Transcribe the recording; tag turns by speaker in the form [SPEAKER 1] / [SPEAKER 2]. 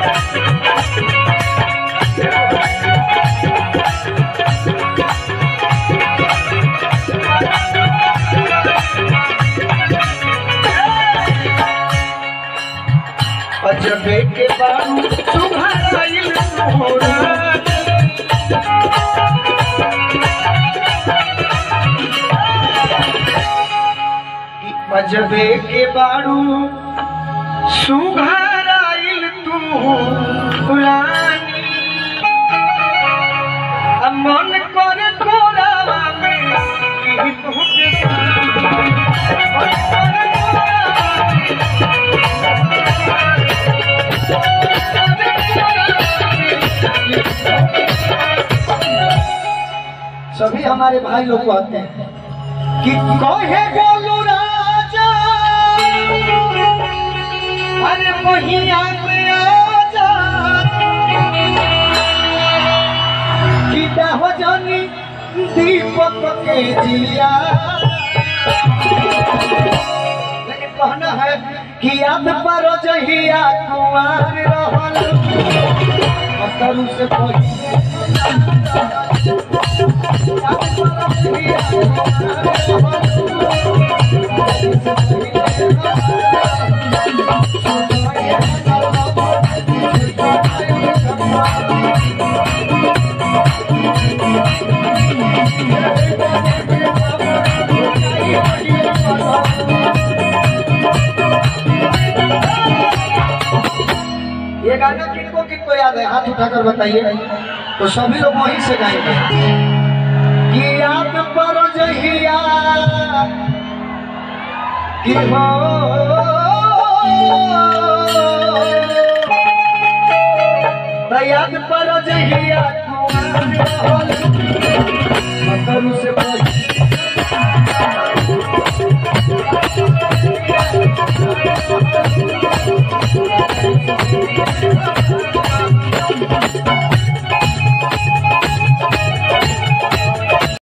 [SPEAKER 1] अजबे के बारू तुम्हारा तोरा अजबे के बारू सुघराइल तू पुरानी आ मन कर कोरावा में ई तोहके पानी। मन कर कोरावा में सभी हमारे भाई लोग कहते हैं कि कहे बोलू राजा अरे बहिया में आजा कि हो जानी दीपक के जिया लेकिन कहना है कि याद पर जहिया कुमार रहल अतरू से पहिले ये गाना किनको किनको याद है हाथ उठाकर बताइए तो सभी लोग वहीं से गाएंगे कि याद पर जहिया कि हो तो याद पर जहिया कुमार रहल